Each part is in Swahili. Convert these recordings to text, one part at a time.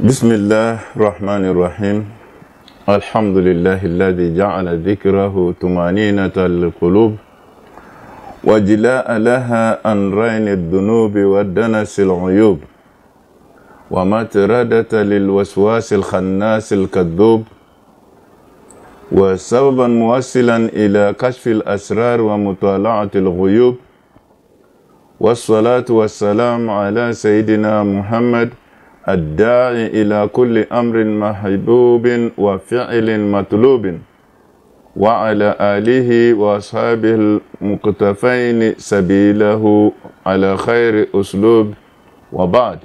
بسم الله الرحمن الرحيم الحمد لله الذي جعل ذكره طمأنينة للقلوب وجلاء لها عن رين الذنوب ودنس العيوب ومطردة للوسواس الخناس الكذوب وسببا موصلا إلى كشف الأسرار ومطالعة الغيوب والصلاة والسلام على سيدنا محمد الداعي إلى كل أمر محبوب وفعل مطلوب وعلى آله وأصحابه المقتفين سبيله على خير أسلوب وبعد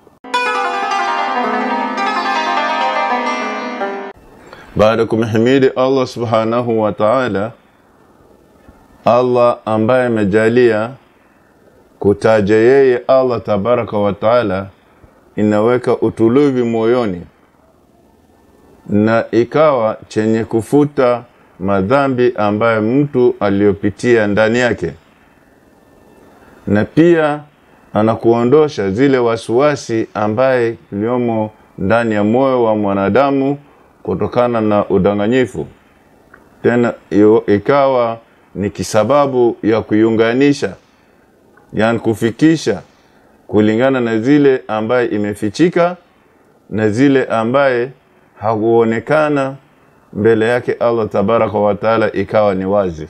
baada kumhimidi Allah subhanahu wa ta'ala, Allah ambaye amejalia kutaja yeye Allah tabaraka wa taala inaweka utulivu moyoni na ikawa chenye kufuta madhambi ambayo mtu aliyopitia ndani yake, na pia anakuondosha zile wasiwasi ambaye iliomo ndani ya moyo wa mwanadamu kutokana na udanganyifu, tena iyo, ikawa ni kisababu ya kuiunganisha, yani kufikisha kulingana na zile ambaye imefichika na zile ambaye hakuonekana mbele yake Allah tabaraka wa taala, ikawa ni wazi.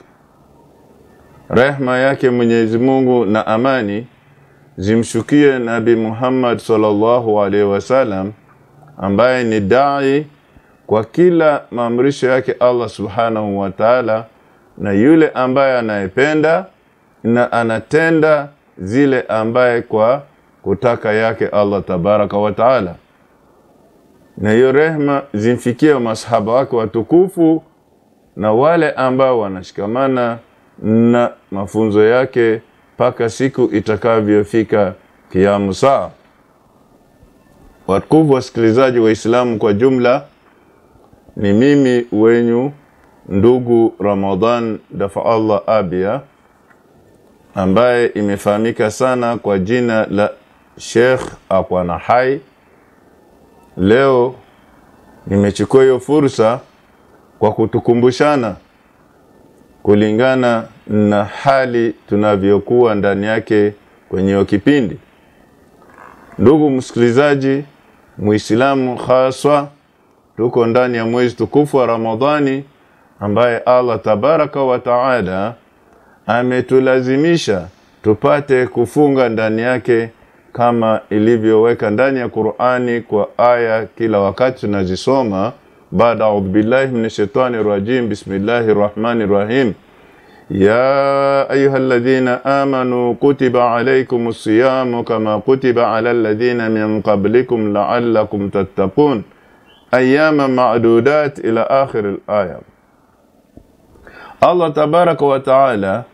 Rehma yake Mwenyezi Mungu na amani zimshukie Nabi Muhammad sallallahu alaihi wasallam ambaye ni dai kwa kila maamrisho yake Allah subhanahu wa taala, na yule ambaye anayependa na anatenda zile ambaye kwa kutaka yake Allah tabaraka wa taala. Na hiyo rehma zimfikie masahaba wake watukufu na wale ambao wanashikamana na mafunzo yake mpaka siku itakavyofika kiamu saa. Watukufu wasikilizaji Waislamu kwa jumla, ni mimi wenyu ndugu Ramadhan Dafa Allah Abia ambaye imefahamika sana kwa jina la Sheikh Akwana Hai. Leo nimechukua hiyo fursa kwa kutukumbushana kulingana na hali tunavyokuwa ndani yake kwenye hiyo kipindi. Ndugu msikilizaji Muislamu, haswa tuko ndani ya mwezi tukufu wa Ramadhani ambaye Allah tabaraka wa taala ametulazimisha tupate kufunga ndani yake kama ilivyoweka ndani ya Qur'ani kwa aya kila wakati tunazisoma. Baada audhu billahi minash shaitani rajim, bismillahir rahmanir rahim, ya ayyuhalladhina amanu kutiba alaykumus siyamu kama kutiba alal ladhina min qablikum la'allakum tattaqun ayyama ma'dudat ila akhir al-aya. Allah tabaraka wa taala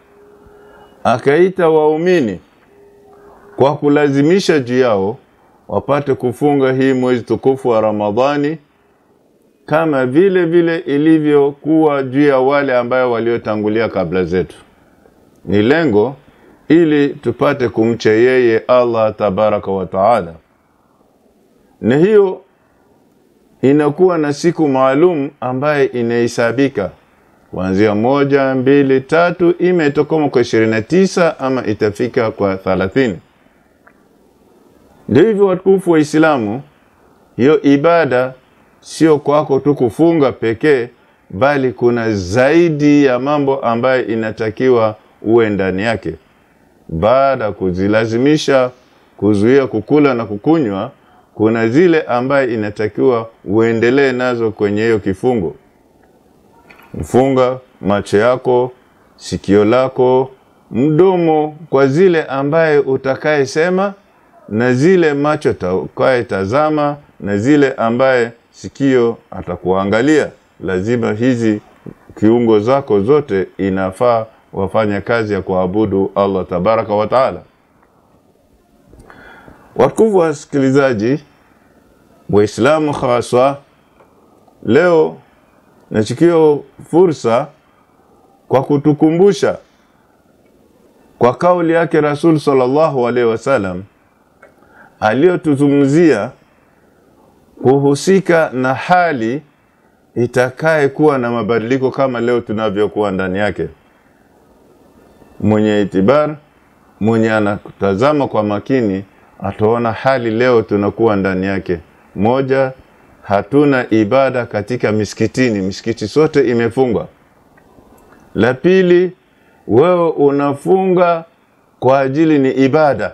akaita waumini kwa kulazimisha juu yao wapate kufunga hii mwezi tukufu wa Ramadhani kama vile vile ilivyokuwa juu ya wale ambayo waliotangulia kabla zetu. Ni lengo ili tupate kumcha yeye Allah tabaraka wa taala, na hiyo inakuwa na siku maalum ambaye inahesabika kuanzia moja, mbili, tatu, imetokoma kwa ishirini na tisa ama itafika kwa thalathini. Ndio hivyo watukufu wa Islamu, hiyo ibada sio kwako tu kufunga pekee, bali kuna zaidi ya mambo ambayo inatakiwa uwe ndani yake. Baada ya kuzilazimisha kuzuia kukula na kukunywa, kuna zile ambaye inatakiwa uendelee nazo kwenye hiyo kifungo. Mfunga macho yako, sikio lako, mdomo kwa zile ambaye utakaye sema na zile macho takaye tazama na zile ambaye sikio atakuangalia. Lazima hizi kiungo zako zote inafaa wafanya kazi ya kuabudu Allah tabaraka wa taala. Watukufu wasikilizaji Waislamu haswa, leo nachukua fursa kwa kutukumbusha kwa kauli yake Rasul sallallahu alaihi wasallam aliyotuzungumzia kuhusika na hali itakaye kuwa na mabadiliko kama leo tunavyokuwa ndani yake. Mwenye itibar, mwenye anatazama kwa makini, ataona hali leo tunakuwa ndani yake. Moja, hatuna ibada katika misikitini, misikiti sote imefungwa. La pili, wewe unafunga kwa ajili ni ibada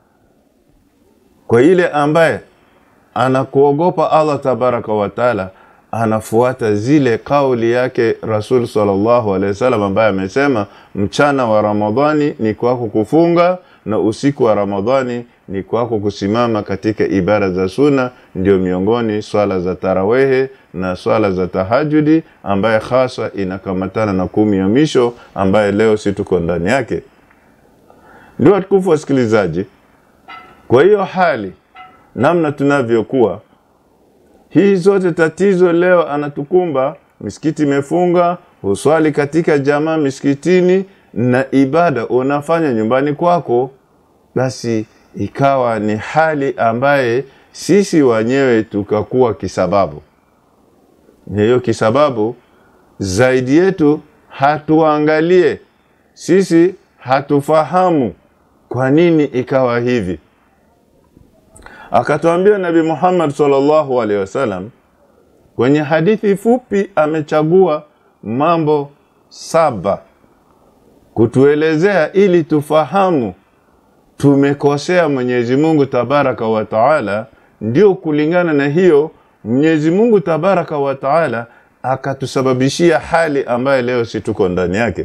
kwa ile ambaye anakuogopa Allah tabaraka wa taala, anafuata zile kauli yake Rasul sallallahu alaihi wasallam ambaye amesema mchana wa Ramadhani ni kwako kufunga na usiku wa Ramadhani ni kwako kusimama katika ibada za sunna, ndio miongoni swala za tarawehe na swala za tahajudi, ambaye hasa inakamatana na kumi ya misho ambaye leo si tuko ndani yake. Ndio watukufu wasikilizaji, kwa hiyo hali namna tunavyokuwa hii zote tatizo leo anatukumba, misikiti imefunga, huswali katika jamaa misikitini na ibada unafanya nyumbani kwako, basi ikawa ni hali ambaye sisi wenyewe tukakuwa kisababu. Hiyo kisababu zaidi yetu hatuangalie sisi, hatufahamu kwa nini ikawa hivi. Akatuambia Nabi Muhammad sallallahu alaihi wasallam kwenye hadithi fupi, amechagua mambo saba kutuelezea ili tufahamu tumekosea Mwenyezi Mungu tabaraka wa taala. Ndio kulingana na hiyo Mwenyezi Mungu tabaraka wa taala akatusababishia hali ambayo leo si tuko ndani yake.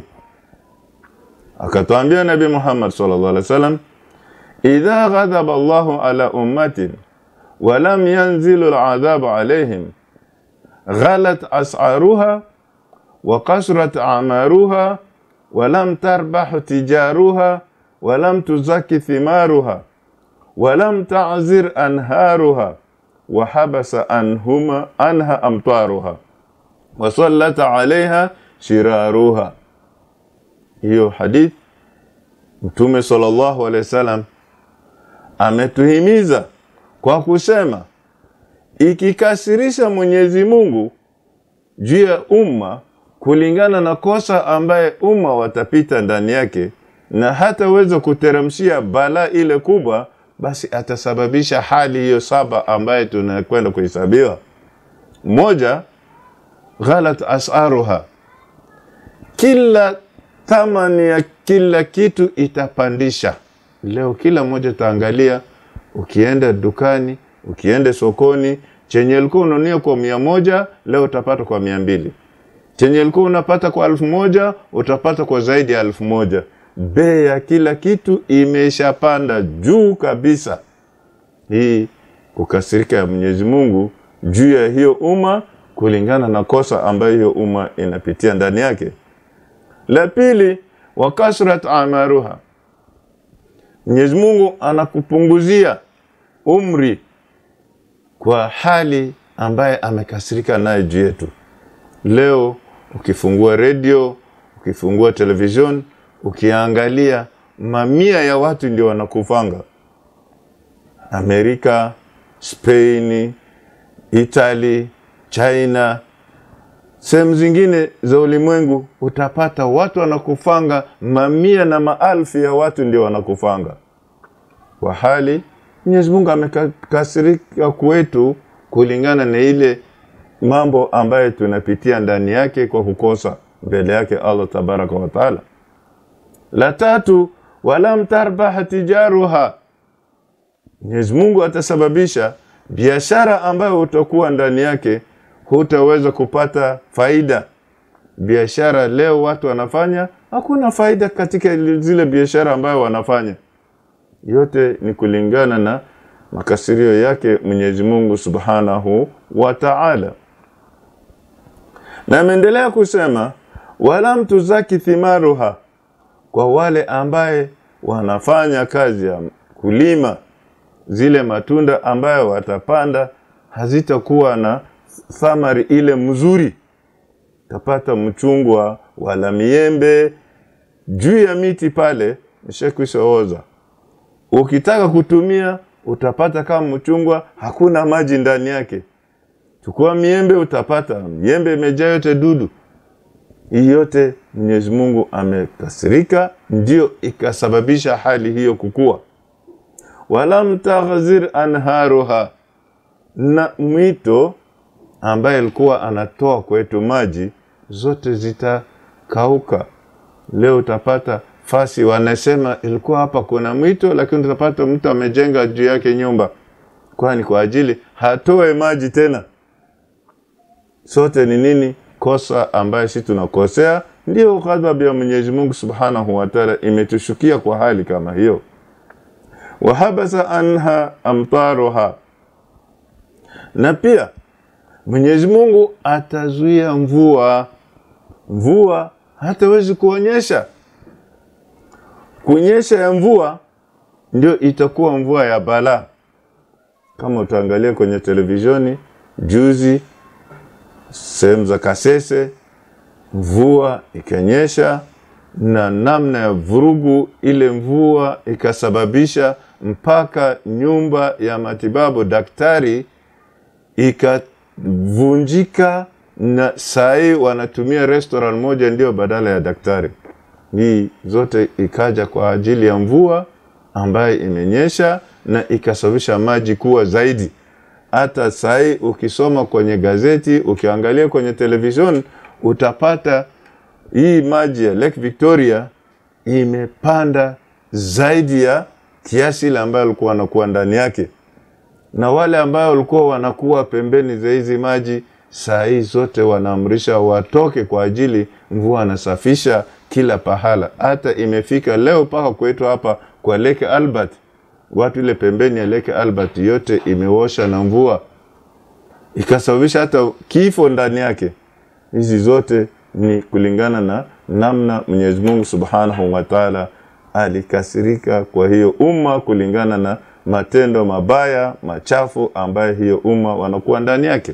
Akatuambia Nabi Muhammad sallallahu alaihi wasallam idha ghadhaba Allahu ala ummatin wa lam yanzilu al'adhabu alayhim ghalat as'aruha wa kasrat a'maruha wa lam tarbahu tijaruha wa lam tuzaki thimaruha wa lam ta'zir anharuha wa habasa anhuma anha amtaruha wa sallata alayha shiraruha. Hiyo hadith Mtume sallallahu alaihi wasallam ametuhimiza kwa kusema ikikasirisha Mwenyezi Mungu juu ya umma kulingana na kosa ambaye umma watapita ndani yake, na hataweza kuteremshia balaa ile kubwa, basi atasababisha hali hiyo saba ambaye tunakwenda kuhesabiwa. Moja, ghalat asaruha, kila thamani ya kila kitu itapandisha. Leo kila mmoja taangalia, ukienda dukani, ukienda sokoni, chenye ulikuwa unanunia kwa mia moja leo utapata kwa mia mbili chenye ulikuwa unapata kwa elfu moja utapata kwa zaidi ya elfu moja Bei ya kila kitu imeshapanda juu kabisa. Hii kukasirika ya Mwenyezi Mungu juu ya hiyo umma kulingana na kosa ambayo hiyo umma inapitia ndani yake. La pili, wa kasrat amaruha, Mwenyezi Mungu anakupunguzia umri kwa hali ambaye amekasirika naye juu yetu. Leo ukifungua redio, ukifungua television, ukiangalia mamia ya watu ndio wanakufanga. Amerika, Spain, Italy, China, sehemu zingine za ulimwengu utapata watu wanakufanga, mamia na maelfu ya watu ndio wanakufanga kwa hali Mwenyezi Mungu amekasirika kwetu kulingana na ile mambo ambayo tunapitia ndani yake kwa kukosa mbele yake Allah tabaraka wa taala. La tatu, walam tarbaha tijaruha, Mwenyezi Mungu atasababisha biashara ambayo utakuwa ndani yake hutaweza kupata faida. Biashara leo watu wanafanya, hakuna faida katika zile biashara ambayo wanafanya. Yote ni kulingana na makasirio yake Mwenyezi Mungu Subhanahu wa Ta'ala. Na ameendelea kusema walam tuzaki thimaruha, kwa wale ambaye wanafanya kazi ya kulima zile matunda ambayo watapanda hazitakuwa na thamari ile mzuri. Tapata mchungwa wala miembe juu ya miti pale ishakwisha oza. Ukitaka kutumia utapata kama mchungwa hakuna maji ndani yake. Chukua miembe, utapata miembe imejaa yote dudu. Hii yote Mwenyezi Mungu amekasirika, ndio ikasababisha hali hiyo kukua. Walam taghzir anharuha, na mwito ambaye alikuwa anatoa kwetu maji zote zitakauka. Leo utapata fasi wanasema ilikuwa hapa kuna mwito, lakini utapata mtu amejenga juu yake nyumba, kwani kwa ajili hatoe maji tena. Sote ni nini? Kosa ambaye sisi tunakosea, ndio ghadhabu ya Mwenyezi Mungu Subhanahu wa Ta'ala imetushukia kwa hali kama hiyo. Wahabasa anha amtaruha, na pia Mwenyezi Mungu atazuia mvua. Mvua hatawezi kuonyesha. Kunyesha ya mvua ndio itakuwa mvua ya balaa. Kama utaangalia kwenye televisheni juzi, sehemu za Kasese, mvua ikanyesha na namna ya vurugu, ile mvua ikasababisha mpaka nyumba ya matibabu daktari ikavunjika, na sahii wanatumia restaurant moja ndio badala ya daktari. Hii zote ikaja kwa ajili ya mvua ambaye imenyesha na ikasababisha maji kuwa zaidi. Hata sahii ukisoma kwenye gazeti, ukiangalia kwenye television, utapata hii maji ya Lake Victoria imepanda zaidi ya kiasi ile ambayo walikuwa wanakuwa ndani yake, na wale ambao walikuwa wanakuwa pembeni za hizi maji saa hii zote wanaamrisha watoke kwa ajili mvua anasafisha kila pahala. Hata imefika leo mpaka kwetu hapa kwa Lake Albert, watu ile pembeni ya Lake Albert yote imeosha na mvua ikasababisha hata kifo ndani yake. Hizi zote ni kulingana na namna Mwenyezi Mungu Subhanahu wa Ta'ala alikasirika kwa hiyo umma kulingana na matendo mabaya machafu ambayo hiyo umma wanakuwa ndani yake.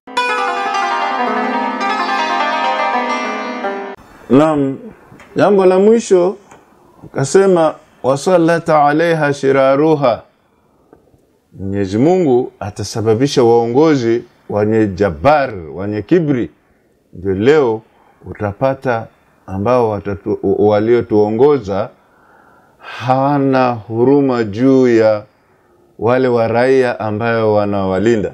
Naam, jambo la mwisho kasema wasallata alaiha shiraruha, Mwenyezi Mungu atasababisha waongozi wenye jabar wenye kibri. Ndio leo utapata ambao waliotuongoza hawana huruma juu ya wale wa raia ambayo wanawalinda.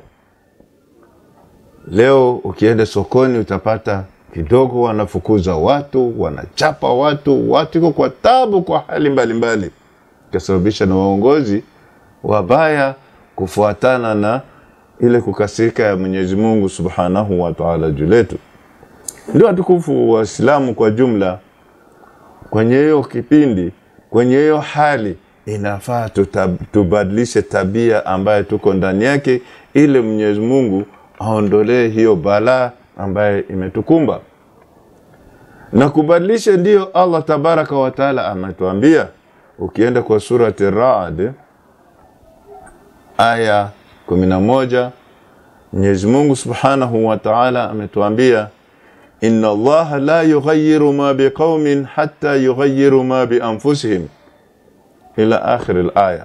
Leo ukienda sokoni utapata kidogo wanafukuza watu, wanachapa watu, watu iko kwa tabu, kwa hali mbalimbali, ikasababisha na waongozi wabaya kufuatana na ile kukasirika ya Mwenyezi Mungu Subhanahu wa Ta'ala juu letu. Ndio watukufu Waislamu kwa jumla, kwenye hiyo kipindi, kwenye hiyo hali inafaa tutab, tubadilishe tabia ambayo tuko ndani yake, ili Mwenyezi Mungu aondolee hiyo balaa ambaye imetukumba na kubadilisha. Ndiyo Allah tabaraka wa taala ametuambia, ukienda kwa surati Raad aya kumi na moja Mwenyezi Mungu subhanahu wa taala ametuambia, inna Allaha la yughayyiru ma biqaumin hatta yughayyiru ma bianfusihim ila akhir alaya.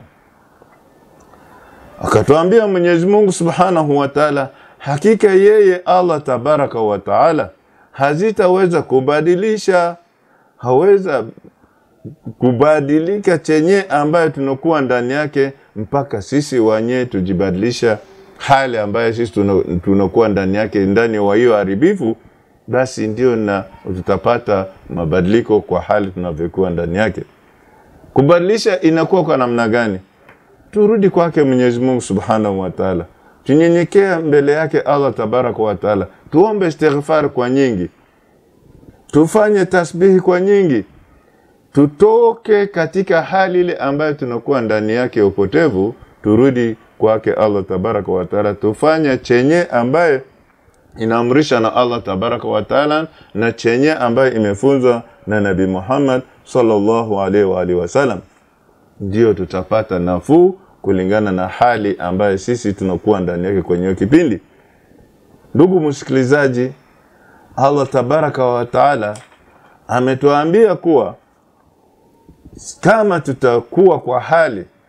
Akatuambia Mwenyezi Mungu subhanahu wa taala Hakika yeye Allah tabaraka wa taala hazitaweza kubadilisha, haweza kubadilika chenye ambayo tunakuwa ndani yake mpaka sisi wenyewe tujibadilisha hali ambayo sisi tunakuwa ndani yake, ndani wa hiyo haribifu, basi ndio na tutapata mabadiliko kwa hali tunavyokuwa ndani yake. Kubadilisha inakuwa kwa namna gani? Turudi kwake Mwenyezi Mungu subhanahu wa taala tunyenyekea mbele yake Allah tabaraka wa taala, tuombe istighfar kwa nyingi, tufanye tasbihi kwa nyingi, tutoke katika hali ile ambayo tunakuwa ndani yake ya upotevu, turudi kwake Allah tabaraka wa taala, tufanye chenye ambaye inaamrisha na Allah tabaraka wa taala na chenye ambayo imefunzwa na Nabii Muhammad sallallahu alaihi wa alihi wasallam, ndio tutapata nafuu kulingana na hali ambayo sisi tunakuwa ndani yake kwenye hiyo kipindi. Ndugu msikilizaji, Allah tabaraka wa taala ametuambia kuwa kama tutakuwa kwa hali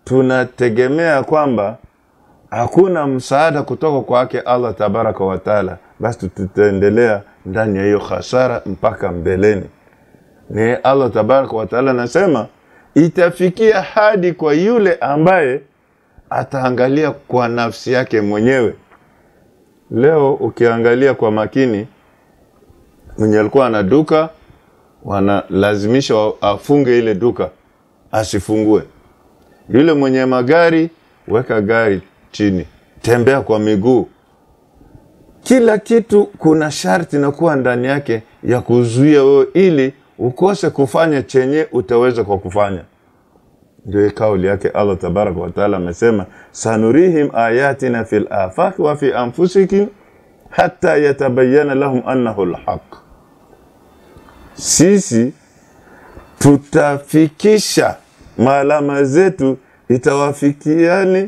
tunategemea kwamba hakuna msaada kutoka kwake Allah tabaraka wa taala, basi tutaendelea ndani ya hiyo hasara mpaka mbeleni. Ni Allah tabaraka wa taala anasema itafikia hadi kwa yule ambaye ataangalia kwa nafsi yake mwenyewe. Leo ukiangalia kwa makini, mwenye alikuwa ana duka wanalazimisha afunge ile duka asifungue. Yule mwenye magari, weka gari chini, tembea kwa miguu. Kila kitu kuna sharti na kuwa ndani yake ya kuzuia wewe, ili ukose kufanya chenye utaweza kwa kufanya. Ndio kauli yake Allah tabaraka wa taala amesema, sanurihim ayatina fil afaqi wa fi anfusikum hatta yatabayyana lahum annahu alhaq. Sisi tutafikisha maalama zetu itawafikiani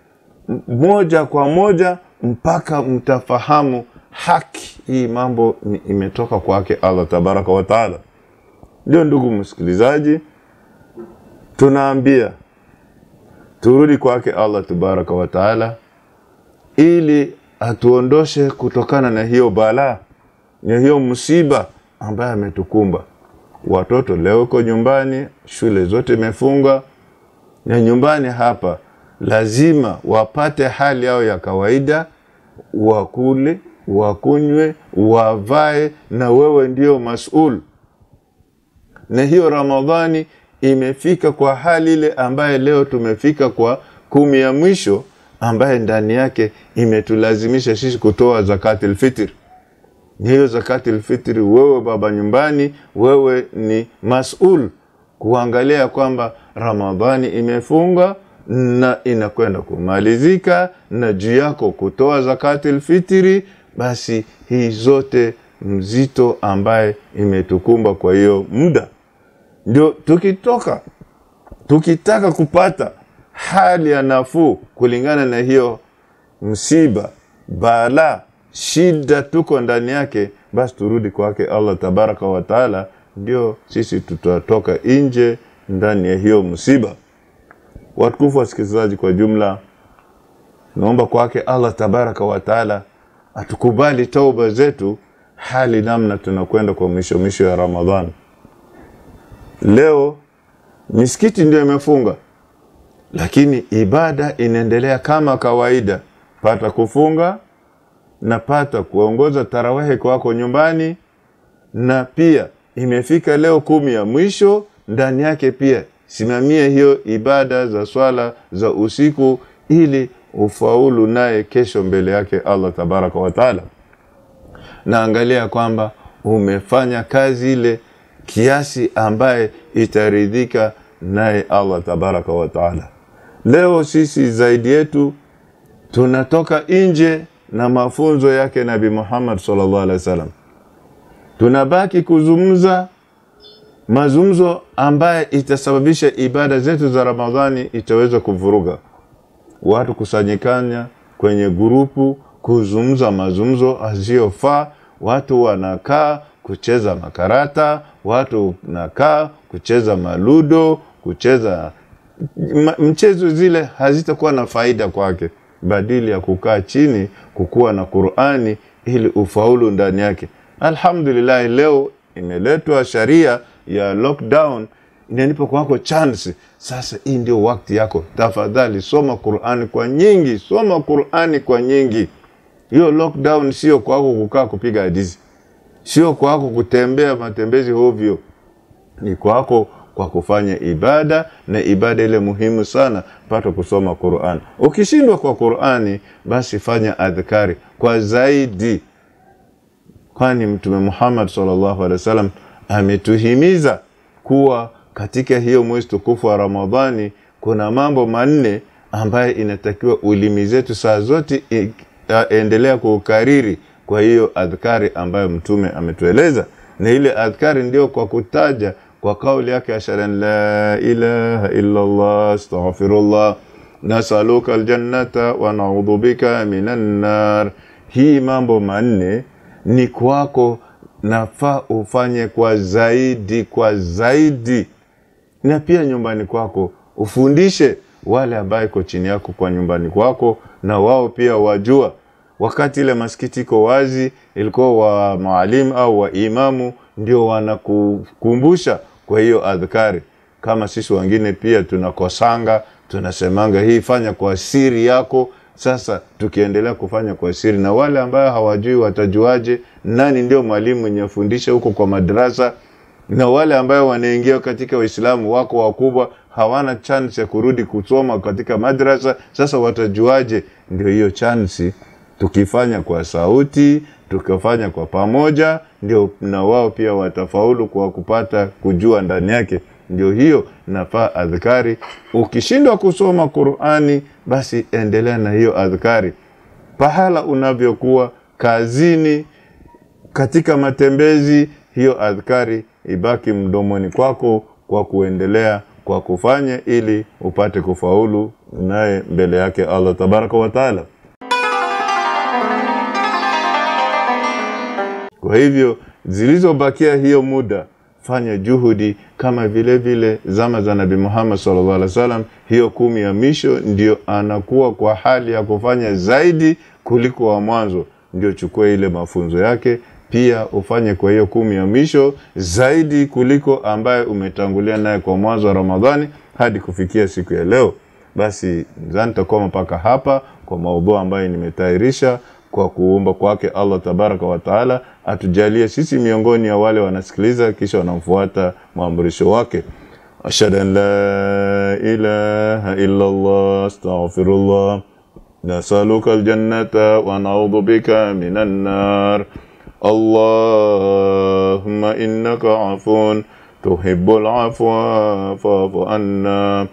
moja kwa moja mpaka mtafahamu haki hii. Mambo ni imetoka kwake Allah tabaraka wa taala. Ndio ndugu msikilizaji, tunaambia turudi kwake Allah tabaraka wa taala ili atuondoshe kutokana na hiyo balaa na hiyo msiba ambaye ametukumba. Watoto leo uko nyumbani, shule zote imefunga, na nyumbani hapa lazima wapate hali yao ya kawaida, wakule, wakunywe, wavae, na wewe ndio masul. Na hiyo Ramadhani imefika kwa hali ile ambaye leo tumefika kwa kumi ya mwisho, ambaye ndani yake imetulazimisha sisi kutoa zakatul fitr. Ni hiyo zakatul fitri, wewe baba nyumbani, wewe ni masul kuangalia kwamba Ramadhani imefunga na inakwenda kumalizika, na juu yako kutoa zakatul fitri. Basi hii zote mzito ambaye imetukumba kwa hiyo muda, ndio tukitoka tukitaka kupata hali ya nafuu kulingana na hiyo msiba, balaa, shida tuko ndani yake, basi turudi kwake Allah tabaraka wa taala, ndio sisi tutatoka nje ndani ya hiyo msiba. Watukufu wasikilizaji, kwa jumla, naomba kwake Allah tabaraka wa taala atukubali tauba zetu, hali namna tunakwenda kwa mwisho mwisho ya Ramadhani. Leo misikiti ndio imefunga, lakini ibada inaendelea kama kawaida. Pata kufunga na pata kuongoza tarawehe kwako nyumbani, na pia imefika leo kumi ya mwisho, ndani yake pia simamia hiyo ibada za swala za usiku, ili ufaulu naye kesho mbele yake Allah tabaraka wa taala. Naangalia kwamba umefanya kazi ile kiasi ambaye itaridhika naye Allah tabaraka wa taala. Leo sisi zaidi yetu tunatoka nje na mafunzo yake Nabi Muhammad sallallahu alaihi wasallam, tunabaki kuzungumza mazungumzo ambaye itasababisha ibada zetu za Ramadhani itaweza kuvuruga watu, kusanyikana kwenye grupu kuzungumza mazungumzo asiyofaa. Watu wanakaa kucheza makarata, watu wanakaa kucheza maludo, kucheza mchezo zile hazitakuwa na faida kwake, badili ya kukaa chini kukuwa na Qur'ani ili ufaulu ndani yake. Alhamdulillah, leo imeletwa sharia ya lockdown, inanipa kwako chance sasa. Hii ndio wakati yako, tafadhali soma Qur'ani kwa nyingi, soma Qur'ani kwa nyingi. Hiyo lockdown sio kwako kukaa kupiga hadithi, sio kwako kutembea matembezi hovyo, ni kwako kwa kufanya ibada na ibada ile muhimu sana, pata kusoma Qur'an. Ukishindwa kwa Qur'ani, basi fanya adhkari kwa zaidi, kwani Mtume Muhammad sallallahu alaihi wasallam ametuhimiza kuwa katika hiyo mwezi tukufu wa Ramadhani kuna mambo manne ambaye inatakiwa ulimi zetu saa zote endelea kuukariri. Kwa hiyo adhkari ambayo Mtume ametueleza, na ile adhkari ndio kwa kutaja kwa kauli yake ashhadu an la ilaha illa Allah astaghfirullah nasaluka aljannata wa naudhu bika minan nar. Hii mambo manne ni kwako, nafaa ufanye kwa zaidi, kwa zaidi, na pia nyumbani kwako ufundishe wale ambaye iko chini yako kwa nyumbani kwako, na wao pia wajua wakati ile masikiti iko wazi, ilikuwa wa maalim au wa imamu ndio wanakukumbusha kwa hiyo adhkari. Kama sisi wengine pia tunakosanga, tunasemanga hii fanya kwa siri yako. Sasa tukiendelea kufanya kwa siri, na wale ambayo hawajui watajuaje nani ndio mwalimu mwenye afundisha huko kwa madrasa? Na wale ambayo wanaingia katika Uislamu wako wakubwa, hawana chance ya kurudi kusoma katika madrasa, sasa watajuaje? Ndio hiyo chansi tukifanya kwa sauti, tukifanya kwa pamoja, ndio na wao pia watafaulu kwa kupata kujua ndani yake. Ndio hiyo nafaa adhkari. Ukishindwa kusoma Qur'ani, basi endelea na hiyo adhkari pahala unavyokuwa kazini, katika matembezi, hiyo adhkari ibaki mdomoni kwako kwa kuendelea kwa kufanya, ili upate kufaulu naye mbele yake Allah tabaraka wa taala. Kwa hivyo zilizobakia hiyo muda, fanya juhudi kama vile vile zama za Nabii Muhammad sallallahu alaihi wasallam. Hiyo kumi ya misho ndio anakuwa kwa hali ya kufanya zaidi kuliko wa mwanzo, ndio chukua ile mafunzo yake pia ufanye kwa hiyo kumi ya misho zaidi kuliko ambaye umetangulia naye kwa mwanzo wa Ramadhani hadi kufikia siku ya leo. Basi zani nitakuwa mpaka hapa kwa maudhui ambayo nimetayarisha kwa kuumba kwake Allah tabaraka wa taala atujalie sisi miongoni ya wale wanasikiliza kisha wanamfuata maamrisho wake. ashhadu an la ilaha illa Allah astaghfirullah nasaluka aljannata wa naudhu bika minan nar Allahumma innaka afun tuhibbul afwa fa'fu anna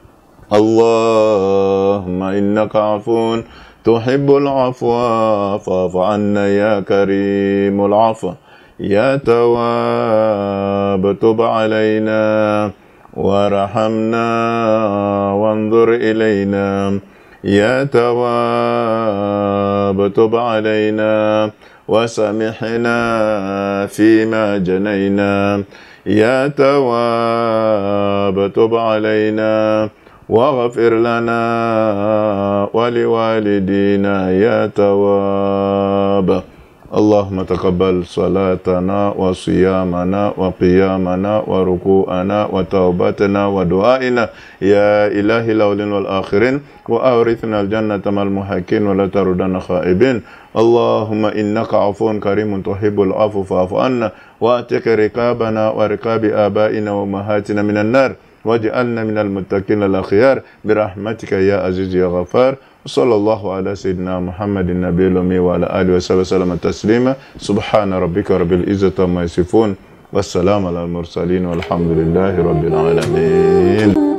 Allahumma innaka afun تحب العفو فاعف عنا يا كريم العفو يا تواب تب علينا وارحمنا وانظر إلينا يا تواب تب علينا وسامحنا فيما جنينا يا تواب تب علينا واغفر لنا ولوالدينا يا تواب اللهم تقبل صلاتنا وصيامنا وقيامنا وركوعنا وتوبتنا ودعائنا يا إله الأولين والآخرين وأورثنا الجنة مع المحاكين ولا تردنا خائبين اللهم إنك عفو كريم تحب العفو فاعف عنا وأتك رقابنا ورقاب آبائنا وأمهاتنا من النار واجعلنا من المتقين الأخيار برحمتك يا عزيز يا غفار وصلى الله على سيدنا محمد النبي الأمي وعلى آله وصحبه وسلم تسليما سبحان ربك رب العزة عما يصفون والسلام على المرسلين والحمد لله رب العالمين